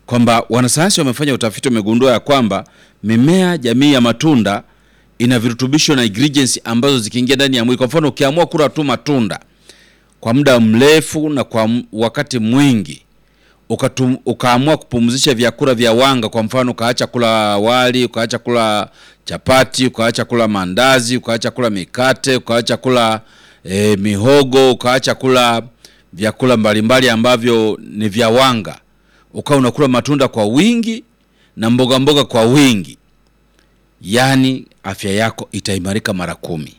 kwamba wanasayansi wamefanya utafiti, wamegundua ya kwamba mimea jamii ya matunda ina virutubisho na ingredients ambazo zikiingia ndani ya mwili, kwa mfano ukiamua kula tu matunda kwa muda mrefu na kwa m- wakati mwingi ukatum, ukaamua kupumzisha vyakula vya wanga, kwa mfano ukaacha kula wali, ukaacha kula chapati, ukaacha kula mandazi, ukaacha kula mikate, ukaacha kula e, mihogo, ukaacha kula vyakula mbalimbali ambavyo ni vya wanga, ukawa unakula matunda kwa wingi na mboga mboga kwa wingi, yaani afya yako itaimarika mara kumi.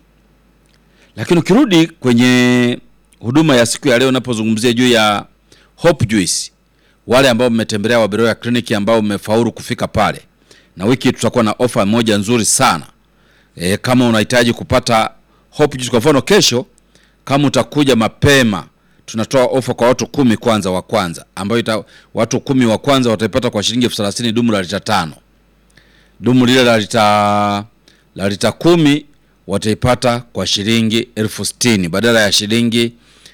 Lakini ukirudi kwenye huduma ya siku ya leo, unapozungumzia juu ya Hope Juice, wale ambao mmetembelea Waberoya kliniki ambao mmefaulu kufika pale, na wiki hii tutakuwa na ofa moja nzuri sana e, kama unahitaji kupata Hope Juice, kwa mfano kesho, kama utakuja mapema, tunatoa ofa kwa watu kumi kwanza wa kwanza, ambayo ita, watu kumi wa kwanza wataipata kwa shilingi elfu thelathini dumu la lita tano dumu lile la lita la lita kumi wataipata kwa shilingi elfu sitini badala ya shilingi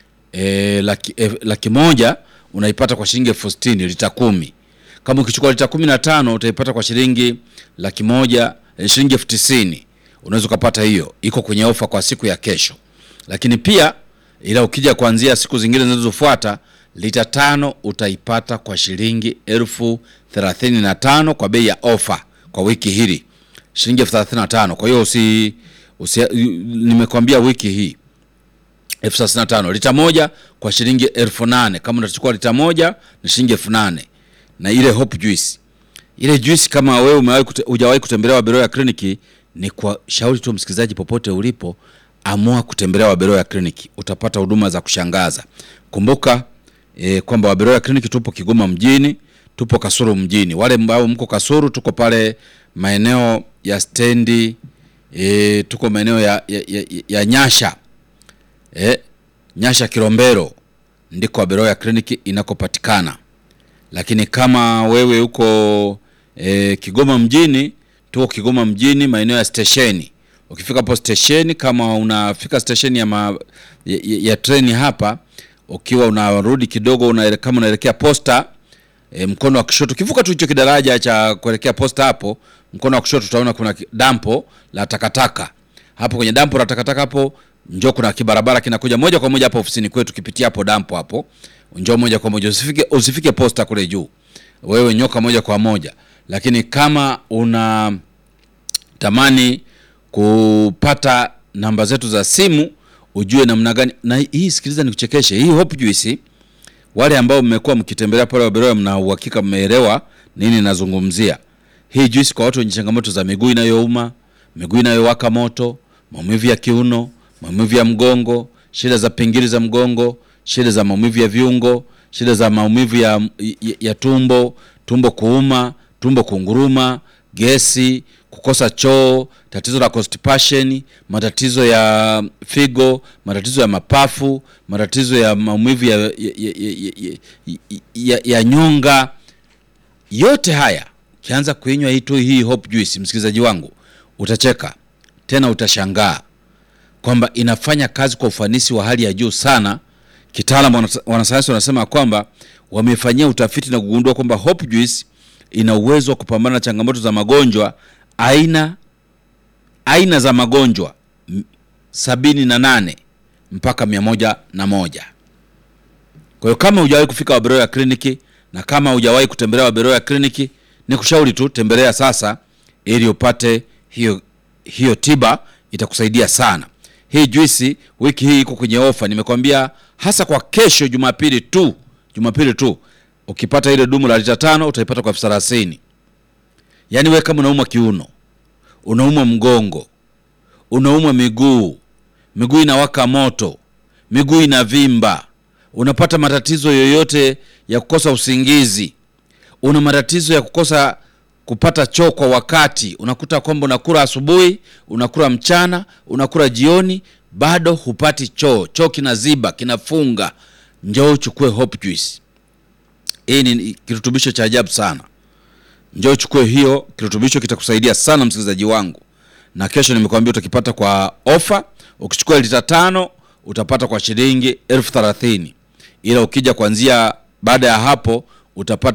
e, laki, e, laki moja unaipata kwa shilingi elfu sitini lita kumi. Kama ukichukua lita kumi na tano utaipata kwa shilingi laki moja e, shilingi elfu tisini unaweza ukapata hiyo, iko kwenye ofa kwa siku ya kesho. Lakini pia ila ukija kuanzia siku zingine zinazofuata lita tano utaipata kwa shilingi elfu thelathini na tano kwa bei ya ofa kwa wiki hili shilingi elfu thelathini na tano. Kwa hiyo usi, usi nimekwambia wiki hii elfu thelathini na tano lita moja kwa shilingi elfu nane kama utachukua lita moja ni shilingi elfu nane na ile Hope Juice ile juice kama wewe umewahi kute, hujawahi kutembelea Waberoya kliniki, ni kwa shauri tu msikilizaji, popote ulipo, amua kutembelea Waberoya kliniki, utapata huduma za kushangaza. Kumbuka e, kwamba Waberoya kliniki tupo Kigoma mjini, tupo Kasuru mjini. Wale ambao mko Kasuru, tuko pale maeneo ya stendi e, tuko maeneo ya, ya, ya, ya Nyasha e, Nyasha Kilombero ndiko Waberoya kliniki inakopatikana lakini kama wewe uko e, Kigoma mjini, tuko Kigoma mjini maeneo ya stesheni. Ukifika hapo stesheni, kama unafika stesheni ya, ma, ya, ya, ya treni hapa, ukiwa unarudi kidogo unaele, kama unaelekea posta e, mkono wa kushoto, ukivuka tu hicho kidaraja cha kuelekea posta, hapo mkono wa kushoto utaona kuna ki- dampo la takataka. Hapo kwenye dampo la takataka hapo njoo, kuna kibarabara kinakuja moja kwa moja hapo ofisini kwetu, kipitia hapo dampo hapo, njoo moja kwa moja, usifike usifike posta kule juu, wewe nyoka moja kwa moja. Lakini kama una tamani kupata namba zetu za simu ujue namna gani na hii, sikiliza nikuchekeshe, hii Hope Juice wale ambao mmekuwa mkitembelea pale Waberoya, mna uhakika mmeelewa nini nazungumzia. Hii juice kwa watu wenye changamoto za miguu inayouma, miguu inayowaka moto, maumivu ya kiuno, maumivu ya mgongo, shida za pingili za mgongo, shida za maumivu ya viungo, shida za maumivu ya, ya, ya tumbo, tumbo kuuma, tumbo kunguruma, gesi, kukosa choo, tatizo la constipation, matatizo ya figo, matatizo ya mapafu, matatizo ya maumivu ya, ya, ya, ya, ya, ya, ya nyonga. Yote haya ukianza kuinywa hii tu hii Hope Juice, msikilizaji wangu, utacheka tena, utashangaa kwamba inafanya kazi kwa ufanisi wa hali ya juu sana. Kitaalamu wana- wanasayansi wanasema kwamba wamefanyia utafiti na kugundua kwamba Hope Juice ina uwezo wa kupambana na changamoto za magonjwa aina aina za magonjwa m- sabini na nane mpaka mia moja na moja. Kwa hiyo kama hujawahi kufika Waberoya kliniki na kama hujawahi kutembelea Waberoya kliniki, ni kushauri tu tembelea sasa, ili upate hiyo hiyo tiba, itakusaidia sana. Hii juisi wiki hii iko kwenye ofa, nimekwambia hasa kwa kesho Jumapili tu, Jumapili tu ukipata ile dumu la lita tano utaipata kwa elfu thelathini. Yaani wewe kama unaumwa kiuno, unaumwa mgongo, unaumwa miguu, miguu inawaka moto, miguu inavimba, unapata matatizo yoyote ya kukosa usingizi, una matatizo ya kukosa kupata choo kwa wakati, unakuta kwamba unakula asubuhi, unakula mchana, unakula jioni, bado hupati choo, choo kinaziba, kinafunga, njoo uchukue Hope Juice. Hii ni kirutubisho cha ajabu sana. Njoo uchukue hiyo kirutubisho, kitakusaidia sana msikilizaji wangu, na kesho nimekwambia utakipata kwa ofa. Ukichukua lita tano utapata kwa shilingi elfu thelathini ila ukija kuanzia baada ya hapo utapata